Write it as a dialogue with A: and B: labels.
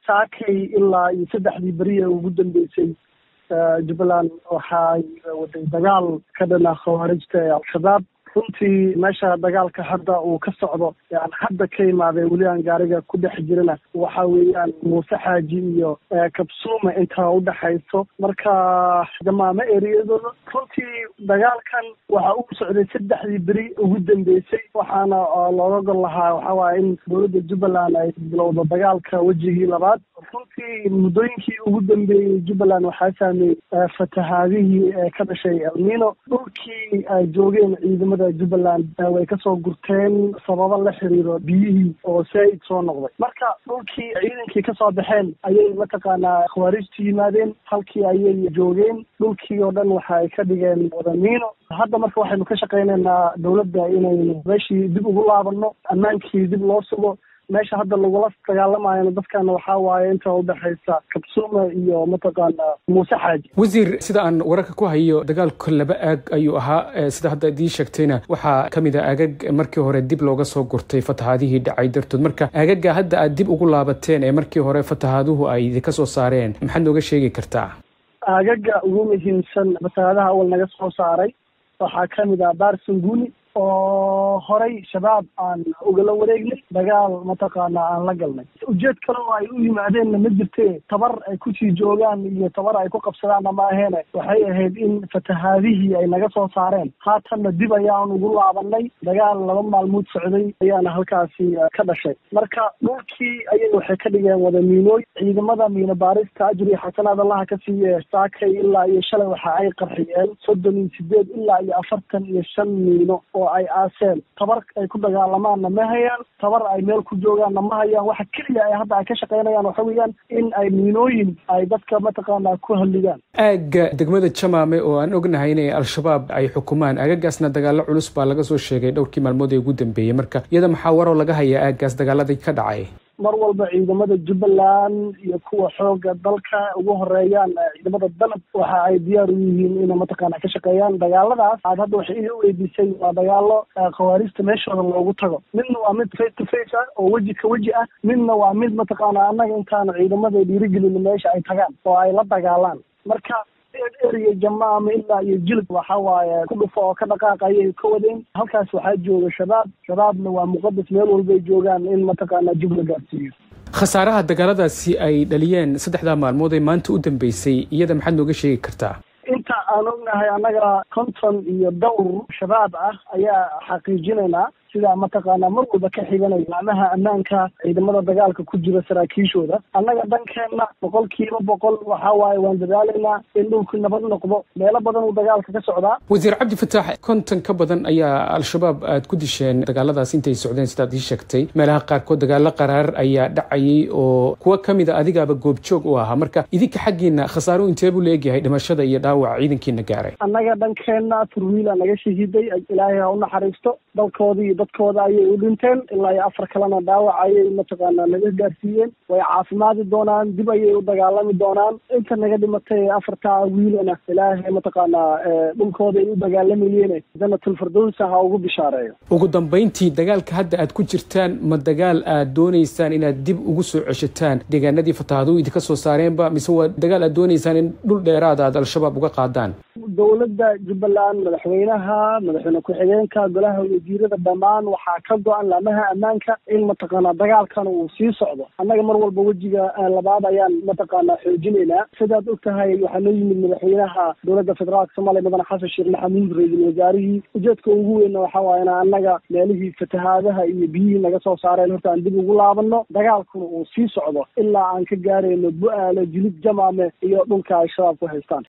A: saakay ilaa iyo saddexdii beriya ugu dambeysay jubbaland waxay waday dagaal ka dhana khawaarijta ee al-shabaab runtii meesha dagaalka hadda uu ka socdo aan hadda ka imaadee weli aan gaariga ku dhex jirana waxa weeyaan muuse xaaji iyo kabsuuma intaa udhexayso marka jamaamo eriyadooda runtii dagaalkan waxa uu socday saddexdii beri ugu dambeysay waxaana looga gol lahaa waxa waaye in dowladda jubbaland ay bilowdo dagaalka wejigii labaad runtii muddooyinkii ugu dambeeyey jubbaland waxaa saameeyey fatahaadihii ka dhashay elmino dhulkii ay joogeen ciidamada jubbaland way kasoo gurteen sababo la xiriiro biyihii oo saaid soo noqday marka dhulkii ciidankii kasoo baxeen ayay mataqaanaa khawaarijtu yimaadeen halkii ayay joogeen dhulkii oo dhan waxa ay ka dhigeen wadamiino hadda marka waxaynu ka shaqaynaynaa dowladda inaynu meeshii dib ugu laabano ammaankii dib loo sugo meesha hadda lagula dagaalamayana dadkana waxaa waaye inta udhexaysa kabsuuma iyo mataqaana muuse xaaji
B: wasiir sida aan wararka ku hayo dagaalku laba aag ayuu ahaa sida hadda idii sheegtayna waxaa kamid a aagag markii hore dib looga soo gurtay fatahaadihii dhacay dartood marka aagaga hadda aad dib ugu laabateen ee markii hore fatahaaduhu ay idinka soo saareen maxaad nooga sheegi kartaa
A: aagaga ugu muhiimsan fatahaadaha awal naga soo saaray waxaa kamid ah barsanguni oo horay shabaab aan ugala wareegnay dagaal mataqaana aan la galnay ujeed kale oo ay u yimaadeenna ma jirte tabar ay kusii joogaan iyo tabar ay ku qabsadaanna ma aheene waxay ahayd in fatahaadihii ay naga soo saareen haatanna dib ayaan ugu laabanay dagaal laba maalmood socday ayaana halkaasi ka dhashay marka dhulkii ayay waxay ka dhigeen wada miinooy ciidamada miino baarista ajri xasanaad allaha ka siiye saakay ilaa iyo shalay waxa ay qarxiyeen soddon iyo sideed ilaa iyo afartan iyo shan miino oo ay aaseen tabar ay ku dagaalamaanna ma hayaan tabar ay meel ku joogaanna ma hayaan waxa keliya ay hadda ay ka shaqaynayaan waxa weeyaan in ay miinooyin ay dadka mataqaana ku halligaan
B: aagga degmada jamaame oo aan ognahay inay al-shabaab ay xukumaan aagagaasna dagaalo culus baa laga soo sheegay dhowrkii maalmood ee ugu dambeeyey marka iyada maxaa waroo laga hayaa aaggaas dagaaladii ka dhacay
A: mar walba ciidamada jubbaland iyo kuwa xooga dalka ugu horeeyaan ciidamada dalab waxa ay diyaar u yihiin inay mataqaana ka shaqeeyaan dagaaladaas aad hadda waxay ii weydiisay waa dagaalo khawaarijta meeshooda loogu tago midna waa mid face to face ah oo weji ka weji ah midna waa mid mataqaana annaga intaanu ciidamada dhiirigelin meesha ay tagaan oo ay la dagaalaan marka eriya jamaama ilaa iyo jilib waxa waaye ku dhufo oo ka dhaqaaq ayay ka wadeen halkaas waxaa jooga shabaab shabaabna waa muqadas meel walbay joogaan in mataqaana jub la gaarsiiyo
B: khasaaraha dagaaladaasi ay dhaliyeen saddexdaa maalmood ee maanta u dambeysay iyada maxaad nooga sheegi kartaa
A: inta aan ognahay annaga konton iyo dhowr shabaab ah ayaa xaqiijinaynaa sidaa mataqaanaa mar walba ka xiganaya laamaha ammaanka ciidamada dagaalka ku jira saraakiishooda annaga dhankeenna boqol kiiba boqol waxa waaye waan dadaalaynaa in dhulku nabad noqdo meelo badan uu dagaalka ka socdaa
B: wasiir cabdi fataax konton ka badan ayaa al-shabaab aad ku disheen dagaaladaas intay socdeen sidaad ii sheegtay meelaha qaarkood dagaalo qaraar ayaa dhacayay oo kuwo kamid a adigaaba goobjoog u ahaa marka idinka xaggiina khasaaro intee buu leegyahay dhimashada iyo dhaawaca ciidankiina gaaray
A: annaga dhankeenna turwiila naga shahiiday ilaahay ha u naxariisto dalkoodii dadkooda ayay u dhinteen ilaa iyo afar kalena dhaawac ayay mataqaana naga gaarsiiyeen way caafimaadi doonaan dib ayay u dagaalami doonaan inta naga dhimatay afartaa wiilana ilaahay mataqaanaa dhulkooda ay u dagaalamayeen janatul firdowsa ha ugu bishaareeyo
B: ugu dambayntii dagaalka hadda aad ku jirtaan ma dagaal aad dooneysaan inaad dib ugu soo ceshataan deegaanadii fatahaadu idinka soo saareenba mise waa dagaal aad dooneysaan in dhul dheeraada aad al-shabaab uga qaadaan
A: dowladda jubbaland madaxweynaha madaxweyne ku-xigeenka golaha wasiirada dhammaan waxaa ka go-an laamaha ammaanka in mataqaanaa dagaalkan uu sii socdo annaga mar walba wejiga labaad ayaan mataqaanaa xoojinaynaa sidaad og tahay waxaa noo yimid madaxweynaha dowladda federaalka soomaaliya mudane xasan sheekh maxamuud ra-iisul wasaarihii ujeedka ugu weynna waxa waaye in annaga meelihii fatahaadaha iyo biyihii naga soo saareen horta aan dib ugu laabano dagaalkuna uu sii socdo ilaa aan ka gaarayno bu-aale jilib jamaame iyo dhulka ay shabaab ku haystaan